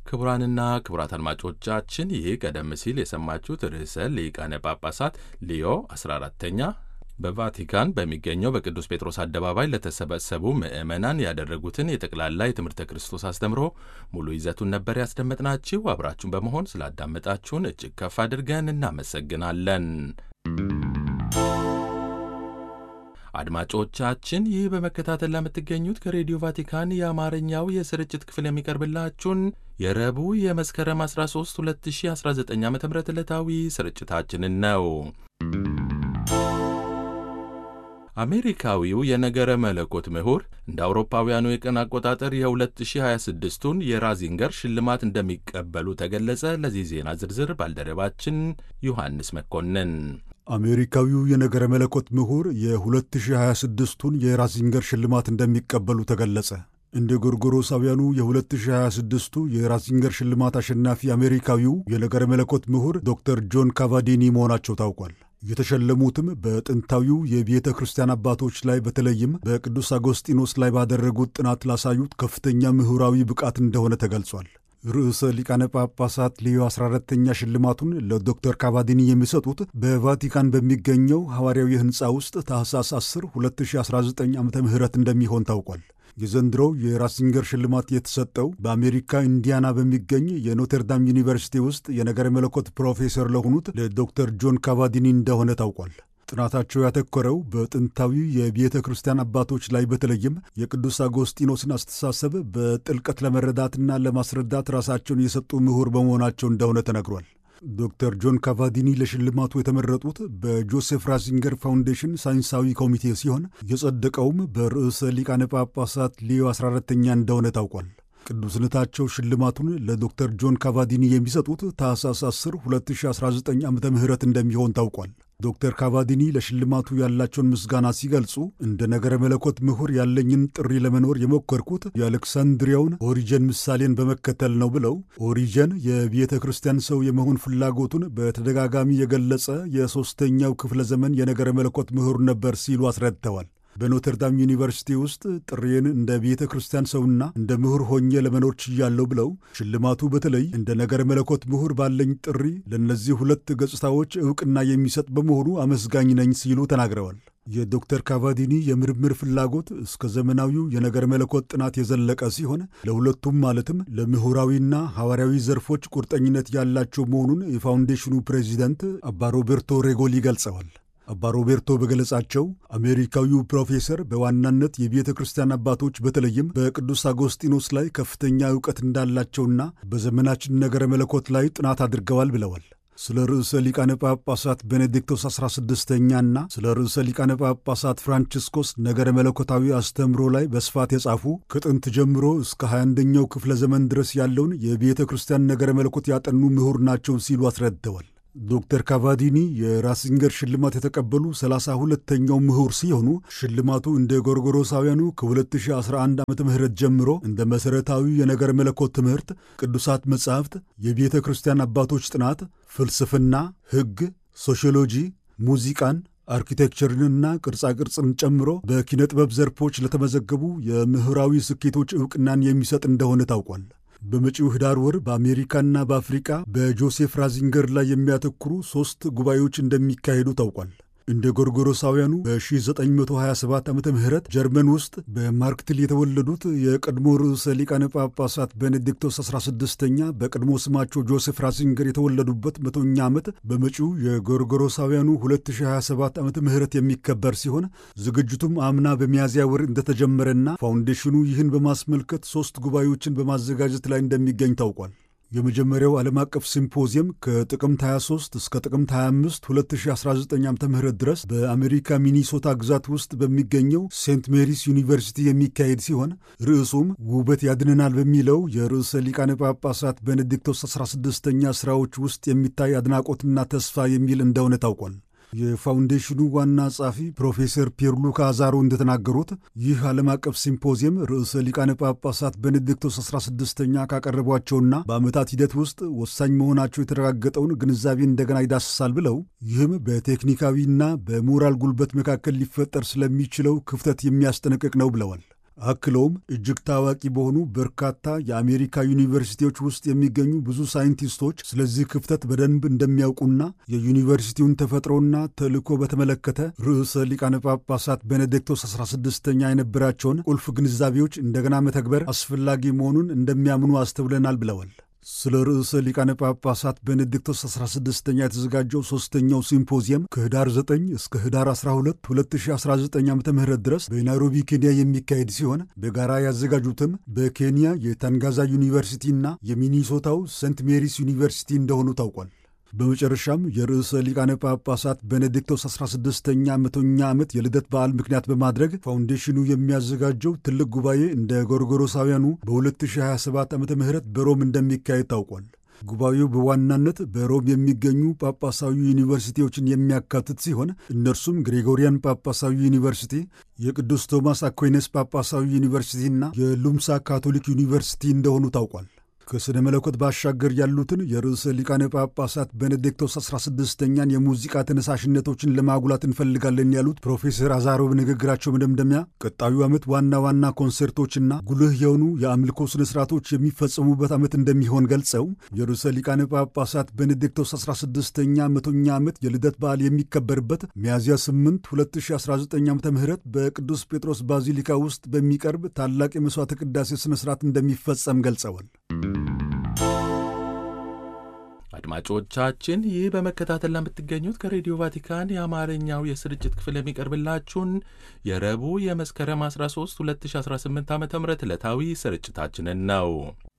ክቡራንና ክቡራት አድማጮቻችን ይህ ቀደም ሲል የሰማችሁት ርዕሰ ሊቃነ ጳጳሳት ሊዮ 14ተኛ በቫቲካን በሚገኘው በቅዱስ ጴጥሮስ አደባባይ ለተሰበሰቡ ምዕመናን ያደረጉትን የጠቅላላ የትምህርተ ክርስቶስ አስተምሮ ሙሉ ይዘቱን ነበር ያስደመጥናችሁ። አብራችሁን በመሆን ስላዳመጣችሁን እጅግ ከፍ አድርገን እናመሰግናለን። አድማጮቻችን ይህ በመከታተል ለምትገኙት ከሬዲዮ ቫቲካን የአማርኛው የስርጭት ክፍል የሚቀርብላችሁን የረቡዕ የመስከረም 13 2019 ዓ ም ዕለታዊ ስርጭታችንን ነው። አሜሪካዊው የነገረ መለኮት ምሁር እንደ አውሮፓውያኑ የቀን አቆጣጠር የ2026ቱን የራዚንገር ሽልማት እንደሚቀበሉ ተገለጸ። ለዚህ ዜና ዝርዝር ባልደረባችን ዮሐንስ መኮንን አሜሪካዊው የነገረ መለኮት ምሁር የ2026ቱን የራዚንገር ሽልማት እንደሚቀበሉ ተገለጸ። እንደ ጎርጎሮሳውያኑ የ2026ቱ የራዚንገር ሽልማት አሸናፊ አሜሪካዊው የነገረ መለኮት ምሁር ዶክተር ጆን ካቫዲኒ መሆናቸው ታውቋል። የተሸለሙትም በጥንታዊው የቤተ ክርስቲያን አባቶች ላይ በተለይም በቅዱስ አጎስጢኖስ ላይ ባደረጉት ጥናት ላሳዩት ከፍተኛ ምሁራዊ ብቃት እንደሆነ ተገልጿል። ርዕሰ ሊቃነ ጳጳሳት ሌዮ 14ተኛ ሽልማቱን ለዶክተር ካቫዲኒ የሚሰጡት በቫቲካን በሚገኘው ሐዋርያዊ ሕንፃ ውስጥ ታህሳስ 10 2019 ዓ ም እንደሚሆን ታውቋል። የዘንድሮው የራሲንገር ሽልማት የተሰጠው በአሜሪካ ኢንዲያና በሚገኝ የኖተርዳም ዩኒቨርሲቲ ውስጥ የነገረ መለኮት ፕሮፌሰር ለሆኑት ለዶክተር ጆን ካቫዲኒ እንደሆነ ታውቋል። ጥናታቸው ያተኮረው በጥንታዊ የቤተ ክርስቲያን አባቶች ላይ በተለይም የቅዱስ አጎስጢኖስን አስተሳሰብ በጥልቀት ለመረዳትና ለማስረዳት ራሳቸውን የሰጡ ምሁር በመሆናቸው እንደሆነ ተነግሯል። ዶክተር ጆን ካቫዲኒ ለሽልማቱ የተመረጡት በጆሴፍ ራዚንገር ፋውንዴሽን ሳይንሳዊ ኮሚቴ ሲሆን የጸደቀውም በርዕሰ ሊቃነ ጳጳሳት ሊዮ 14ተኛ እንደሆነ ታውቋል። ቅዱስነታቸው ሽልማቱን ለዶክተር ጆን ካቫዲኒ የሚሰጡት ታህሳስ 10 2019 ዓ ም እንደሚሆን ታውቋል። ዶክተር ካቫዲኒ ለሽልማቱ ያላቸውን ምስጋና ሲገልጹ እንደ ነገረ መለኮት ምሁር ያለኝን ጥሪ ለመኖር የሞከርኩት የአሌክሳንድሪያውን ኦሪጀን ምሳሌን በመከተል ነው ብለው ኦሪጀን የቤተ ክርስቲያን ሰው የመሆን ፍላጎቱን በተደጋጋሚ የገለጸ የሦስተኛው ክፍለ ዘመን የነገረ መለኮት ምሁር ነበር ሲሉ አስረድተዋል። በኖተርዳም ዩኒቨርሲቲ ውስጥ ጥሬን እንደ ቤተ ክርስቲያን ሰውና እንደ ምሁር ሆኜ ለመኖር ችያለሁ ብለው ሽልማቱ በተለይ እንደ ነገረ መለኮት ምሁር ባለኝ ጥሪ ለእነዚህ ሁለት ገጽታዎች ዕውቅና የሚሰጥ በመሆኑ አመስጋኝ ነኝ ሲሉ ተናግረዋል። የዶክተር ካቫዲኒ የምርምር ፍላጎት እስከ ዘመናዊው የነገረ መለኮት ጥናት የዘለቀ ሲሆን ለሁለቱም ማለትም ለምሁራዊና ሐዋርያዊ ዘርፎች ቁርጠኝነት ያላቸው መሆኑን የፋውንዴሽኑ ፕሬዚደንት አባ ሮቤርቶ ሬጎሊ ገልጸዋል። አባ ሮቤርቶ በገለጻቸው አሜሪካዊው ፕሮፌሰር በዋናነት የቤተ ክርስቲያን አባቶች በተለይም በቅዱስ አጎስጢኖስ ላይ ከፍተኛ ዕውቀት እንዳላቸውና በዘመናችን ነገረ መለኮት ላይ ጥናት አድርገዋል ብለዋል። ስለ ርዕሰ ሊቃነ ጳጳሳት ቤኔዲክቶስ 16ኛና ስለ ርዕሰ ሊቃነ ጳጳሳት ፍራንቺስኮስ ነገረ መለኮታዊ አስተምሮ ላይ በስፋት የጻፉ ከጥንት ጀምሮ እስከ 21ኛው ክፍለ ዘመን ድረስ ያለውን የቤተ ክርስቲያን ነገረ መለኮት ያጠኑ ምሁር ናቸው ሲሉ አስረድተዋል። ዶክተር ካቫዲኒ የራሲንገር ሽልማት የተቀበሉ ሰላሳ ሁለተኛው ምሁር ሲሆኑ ሽልማቱ እንደ ጎርጎሮሳውያኑ ከ2011 ዓ ም ጀምሮ እንደ መሠረታዊ የነገር መለኮት ትምህርት፣ ቅዱሳት መጻሕፍት፣ የቤተ ክርስቲያን አባቶች ጥናት፣ ፍልስፍና፣ ሕግ፣ ሶሺዮሎጂ፣ ሙዚቃን አርኪቴክቸርንና ቅርጻቅርጽን ጨምሮ በኪነ ጥበብ ዘርፎች ለተመዘገቡ የምሁራዊ ስኬቶች ዕውቅናን የሚሰጥ እንደሆነ ታውቋል። በመጪው ህዳር ወር በአሜሪካና በአፍሪቃ በጆሴፍ ራዚንገር ላይ የሚያተኩሩ ሦስት ጉባኤዎች እንደሚካሄዱ ታውቋል። እንደ ጎርጎሮሳውያኑ በ1927 ዓ ም ጀርመን ውስጥ በማርክትል የተወለዱት የቀድሞ ርዕሰ ሊቃነ ጳጳሳት ቤኔዲክቶስ 16ኛ በቀድሞ ስማቸው ጆሴፍ ራዚንገር የተወለዱበት መቶኛ ዓመት በመጪው የጎርጎሮሳውያኑ 2027 ዓ ም የሚከበር ሲሆን ዝግጅቱም አምና በሚያዝያ ወር እንደተጀመረና ፋውንዴሽኑ ይህን በማስመልከት ሦስት ጉባኤዎችን በማዘጋጀት ላይ እንደሚገኝ ታውቋል። የመጀመሪያው ዓለም አቀፍ ሲምፖዚየም ከጥቅምት 23 እስከ ጥቅምት 25 2019 ዓ ም ድረስ በአሜሪካ ሚኒሶታ ግዛት ውስጥ በሚገኘው ሴንት ሜሪስ ዩኒቨርሲቲ የሚካሄድ ሲሆን ርዕሱም ውበት ያድነናል በሚለው የርዕሰ ሊቃነ ጳጳሳት ቤኔዲክቶስ 16ኛ ሥራዎች ውስጥ የሚታይ አድናቆትና ተስፋ የሚል እንደሆነ ታውቋል። የፋውንዴሽኑ ዋና ጸሐፊ ፕሮፌሰር ፒየርሉካ አዛሮ እንደተናገሩት ይህ ዓለም አቀፍ ሲምፖዚየም ርዕሰ ሊቃነ ጳጳሳት ቤኔዲክቶስ 16ኛ ካቀረቧቸውና በዓመታት ሂደት ውስጥ ወሳኝ መሆናቸው የተረጋገጠውን ግንዛቤ እንደገና ይዳስሳል ብለው ይህም በቴክኒካዊና በሞራል ጉልበት መካከል ሊፈጠር ስለሚችለው ክፍተት የሚያስጠነቅቅ ነው ብለዋል። አክለውም እጅግ ታዋቂ በሆኑ በርካታ የአሜሪካ ዩኒቨርሲቲዎች ውስጥ የሚገኙ ብዙ ሳይንቲስቶች ስለዚህ ክፍተት በደንብ እንደሚያውቁና የዩኒቨርሲቲውን ተፈጥሮና ተልዕኮ በተመለከተ ርዕሰ ሊቃነ ጳጳሳት ቤኔዲክቶስ 16ኛ የነበራቸውን ቁልፍ ግንዛቤዎች እንደገና መተግበር አስፈላጊ መሆኑን እንደሚያምኑ አስተውለናል ብለዋል። ስለ ርዕሰ ሊቃነ ጳጳሳት ቤኔዲክቶስ 16ኛ የተዘጋጀው ሦስተኛው ሲምፖዚየም ከህዳር 9 እስከ ህዳር 12 2019 ዓ ም ድረስ በናይሮቢ ኬንያ የሚካሄድ ሲሆን በጋራ ያዘጋጁትም በኬንያ የታንጋዛ ዩኒቨርሲቲና የሚኒሶታው ሴንት ሜሪስ ዩኒቨርሲቲ እንደሆኑ ታውቋል። በመጨረሻም የርዕሰ ሊቃነ ጳጳሳት ቤኔዲክቶስ 16ኛ መቶኛ ዓመት የልደት በዓል ምክንያት በማድረግ ፋውንዴሽኑ የሚያዘጋጀው ትልቅ ጉባኤ እንደ ጎርጎሮሳውያኑ በ2027 ዓ ም በሮም እንደሚካሄድ ታውቋል። ጉባኤው በዋናነት በሮም የሚገኙ ጳጳሳዊ ዩኒቨርሲቲዎችን የሚያካትት ሲሆን እነርሱም ግሬጎሪያን ጳጳሳዊ ዩኒቨርሲቲ፣ የቅዱስ ቶማስ አኩይነስ ጳጳሳዊ ዩኒቨርሲቲና የሉምሳ ካቶሊክ ዩኒቨርሲቲ እንደሆኑ ታውቋል። ከሥነ መለኮት ባሻገር ያሉትን የርዕሰ ሊቃነ ጳጳሳት ቤኔዲክቶስ 16ኛን የሙዚቃ ተነሳሽነቶችን ለማጉላት እንፈልጋለን ያሉት ፕሮፌሰር አዛሮ በንግግራቸው መደምደሚያ ቀጣዩ ዓመት ዋና ዋና ኮንሰርቶችና ጉልህ የሆኑ የአምልኮ ሥነ ሥርዓቶች የሚፈጸሙበት ዓመት እንደሚሆን ገልጸው የርዕሰ ሊቃነ ጳጳሳት ቤኔዲክቶስ 16ኛ መቶኛ ዓመት የልደት በዓል የሚከበርበት ሚያዝያ 8 2019 ዓ ም በቅዱስ ጴጥሮስ ባዚሊካ ውስጥ በሚቀርብ ታላቅ የመሥዋዕተ ቅዳሴ ሥነ ሥርዓት እንደሚፈጸም ገልጸዋል። አድማጮቻችን ይህ በመከታተል ለምትገኙት ከሬዲዮ ቫቲካን የአማርኛው የስርጭት ክፍል የሚቀርብላችሁን የረቡዕ የመስከረም 13 2018 ዓ ም ዕለታዊ ስርጭታችንን ነው።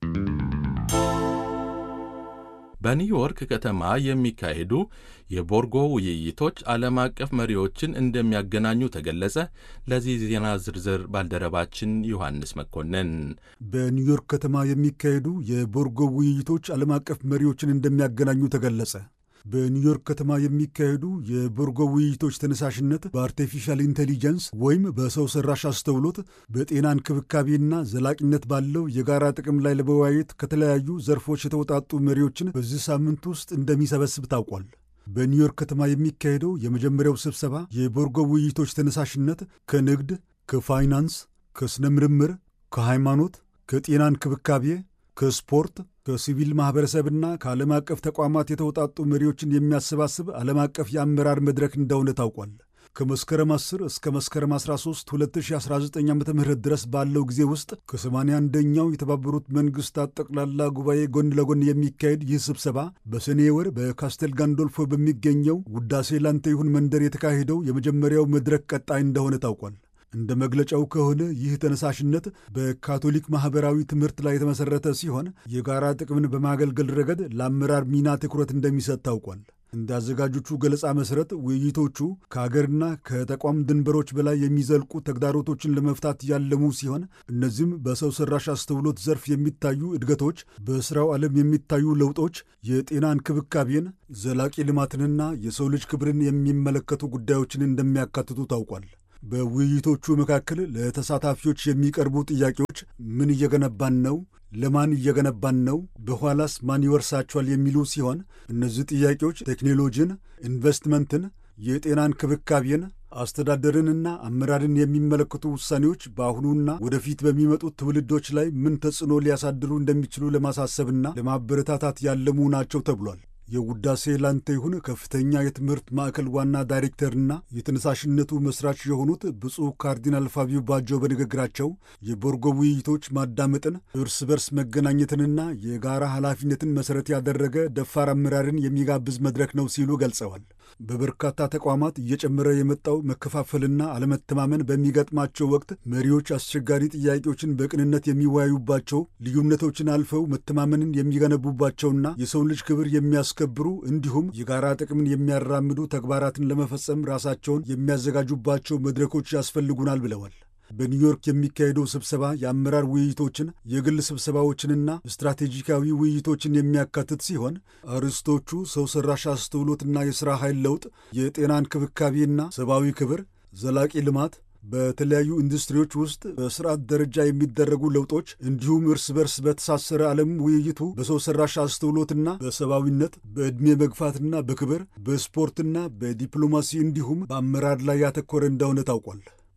በኒውዮርክ ከተማ የሚካሄዱ የቦርጎ ውይይቶች ዓለም አቀፍ መሪዎችን እንደሚያገናኙ ተገለጸ። ለዚህ ዜና ዝርዝር ባልደረባችን ዮሐንስ መኮንን። በኒውዮርክ ከተማ የሚካሄዱ የቦርጎ ውይይቶች ዓለም አቀፍ መሪዎችን እንደሚያገናኙ ተገለጸ። በኒውዮርክ ከተማ የሚካሄዱ የቦርጎ ውይይቶች ተነሳሽነት በአርቲፊሻል ኢንቴሊጀንስ ወይም በሰው ሰራሽ አስተውሎት በጤና እንክብካቤና ዘላቂነት ባለው የጋራ ጥቅም ላይ ለመወያየት ከተለያዩ ዘርፎች የተውጣጡ መሪዎችን በዚህ ሳምንት ውስጥ እንደሚሰበስብ ታውቋል። በኒውዮርክ ከተማ የሚካሄደው የመጀመሪያው ስብሰባ የቦርጎ ውይይቶች ተነሳሽነት ከንግድ፣ ከፋይናንስ፣ ከሥነ ምርምር፣ ከሃይማኖት፣ ከጤና እንክብካቤ፣ ከስፖርት ከሲቪል ማኅበረሰብና ከዓለም አቀፍ ተቋማት የተውጣጡ መሪዎችን የሚያሰባስብ ዓለም አቀፍ የአመራር መድረክ እንደሆነ ታውቋል። ከመስከረም 10 እስከ መስከረም 13 2019 ዓ ም ድረስ ባለው ጊዜ ውስጥ ከ81ኛው የተባበሩት መንግሥታት ጠቅላላ ጉባኤ ጎን ለጎን የሚካሄድ ይህ ስብሰባ በሰኔ ወር በካስቴል ጋንዶልፎ በሚገኘው ውዳሴ ላንተ ይሁን መንደር የተካሄደው የመጀመሪያው መድረክ ቀጣይ እንደሆነ ታውቋል። እንደ መግለጫው ከሆነ ይህ ተነሳሽነት በካቶሊክ ማኅበራዊ ትምህርት ላይ የተመሠረተ ሲሆን የጋራ ጥቅምን በማገልገል ረገድ ለአመራር ሚና ትኩረት እንደሚሰጥ ታውቋል። እንደ አዘጋጆቹ ገለጻ መሠረት ውይይቶቹ ከአገርና ከተቋም ድንበሮች በላይ የሚዘልቁ ተግዳሮቶችን ለመፍታት ያለሙ ሲሆን እነዚህም በሰው ሠራሽ አስተውሎት ዘርፍ የሚታዩ እድገቶች፣ በሥራው ዓለም የሚታዩ ለውጦች፣ የጤና እንክብካቤን፣ ዘላቂ ልማትንና የሰው ልጅ ክብርን የሚመለከቱ ጉዳዮችን እንደሚያካትቱ ታውቋል። በውይይቶቹ መካከል ለተሳታፊዎች የሚቀርቡ ጥያቄዎች ምን እየገነባን ነው? ለማን እየገነባን ነው? በኋላስ ማን ይወርሳቸዋል? የሚሉ ሲሆን እነዚህ ጥያቄዎች ቴክኖሎጂን፣ ኢንቨስትመንትን፣ የጤና እንክብካቤን፣ አስተዳደርንና አመራርን የሚመለከቱ ውሳኔዎች በአሁኑና ወደፊት በሚመጡት ትውልዶች ላይ ምን ተጽዕኖ ሊያሳድሩ እንደሚችሉ ለማሳሰብና ለማበረታታት ያለሙ ናቸው ተብሏል። የውዳሴ ላንተ ይሁን ከፍተኛ የትምህርት ማዕከል ዋና ዳይሬክተርና የተነሳሽነቱ መስራች የሆኑት ብፁዕ ካርዲናል ፋቢዮ ባጆ በንግግራቸው የቦርጎ ውይይቶች ማዳመጥን፣ እርስ በርስ መገናኘትንና የጋራ ኃላፊነትን መሠረት ያደረገ ደፋር አመራርን የሚጋብዝ መድረክ ነው ሲሉ ገልጸዋል። በበርካታ ተቋማት እየጨመረ የመጣው መከፋፈልና አለመተማመን በሚገጥማቸው ወቅት መሪዎች አስቸጋሪ ጥያቄዎችን በቅንነት የሚወያዩባቸው፣ ልዩነቶችን አልፈው መተማመንን የሚገነቡባቸውና የሰው ልጅ ክብር የሚያስከብሩ እንዲሁም የጋራ ጥቅምን የሚያራምዱ ተግባራትን ለመፈጸም ራሳቸውን የሚያዘጋጁባቸው መድረኮች ያስፈልጉናል ብለዋል። በኒውዮርክ የሚካሄደው ስብሰባ የአመራር ውይይቶችን፣ የግል ስብሰባዎችንና ስትራቴጂካዊ ውይይቶችን የሚያካትት ሲሆን አርዕስቶቹ ሰው ሠራሽ አስተውሎትና የሥራ ኃይል ለውጥ፣ የጤና እንክብካቤና ሰብአዊ ክብር፣ ዘላቂ ልማት በተለያዩ ኢንዱስትሪዎች ውስጥ በስርዓት ደረጃ የሚደረጉ ለውጦች እንዲሁም እርስ በርስ በተሳሰረ ዓለም ውይይቱ በሰው ሠራሽ አስተውሎትና በሰብአዊነት በዕድሜ መግፋትና በክብር በስፖርትና በዲፕሎማሲ እንዲሁም በአመራር ላይ ያተኮረ እንደሆነ ታውቋል።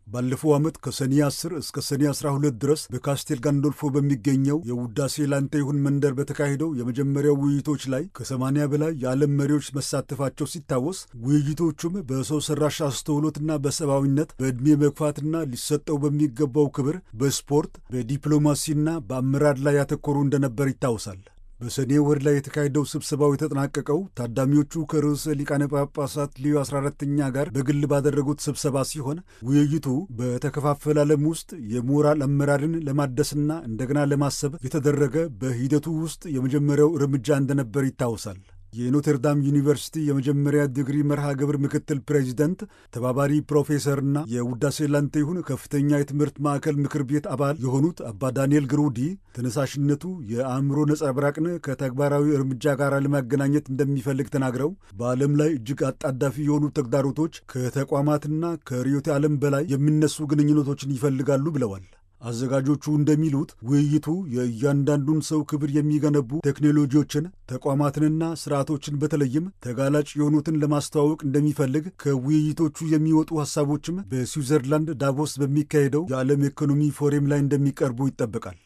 ባለፈው ዓመት ከሰኔ 10 እስከ ሰኔ 12 ድረስ በካስቴል ጋንዶልፎ በሚገኘው የውዳሴ ላንተ ይሁን መንደር በተካሄደው የመጀመሪያው ውይይቶች ላይ ከ80 በላይ የዓለም መሪዎች መሳተፋቸው ሲታወስ ውይይቶቹም በሰው ሰራሽ አስተውሎትና በሰብአዊነት በዕድሜ መግፋትና ሊሰጠው በሚገባው ክብር በስፖርት በዲፕሎማሲና በአመራር ላይ ያተኮሩ እንደነበር ይታወሳል። በሰኔ ወር ላይ የተካሄደው ስብሰባው የተጠናቀቀው ታዳሚዎቹ ከርዕሰ ሊቃነ ጳጳሳት ሊዮ 14ተኛ ጋር በግል ባደረጉት ስብሰባ ሲሆን ውይይቱ በተከፋፈለ ዓለም ውስጥ የሞራል አመራርን ለማደስና እንደገና ለማሰብ የተደረገ በሂደቱ ውስጥ የመጀመሪያው እርምጃ እንደነበር ይታወሳል። የኖተርዳም ዩኒቨርሲቲ የመጀመሪያ ዲግሪ መርሃ ግብር ምክትል ፕሬዚደንት ተባባሪ ፕሮፌሰርና የውዳሴ ላንተ ይሁን ከፍተኛ የትምህርት ማዕከል ምክር ቤት አባል የሆኑት አባ ዳንኤል ግሩዲ ተነሳሽነቱ የአእምሮ ነጸብራቅን ከተግባራዊ እርምጃ ጋር ለማገናኘት እንደሚፈልግ ተናግረው በዓለም ላይ እጅግ አጣዳፊ የሆኑ ተግዳሮቶች ከተቋማትና ከርዕዮተ ዓለም በላይ የሚነሱ ግንኙነቶችን ይፈልጋሉ ብለዋል። አዘጋጆቹ እንደሚሉት ውይይቱ የእያንዳንዱን ሰው ክብር የሚገነቡ ቴክኖሎጂዎችን፣ ተቋማትንና ስርዓቶችን በተለይም ተጋላጭ የሆኑትን ለማስተዋወቅ እንደሚፈልግ ከውይይቶቹ የሚወጡ ሐሳቦችም በስዊዘርላንድ ዳቮስ በሚካሄደው የዓለም ኢኮኖሚ ፎረም ላይ እንደሚቀርቡ ይጠበቃል።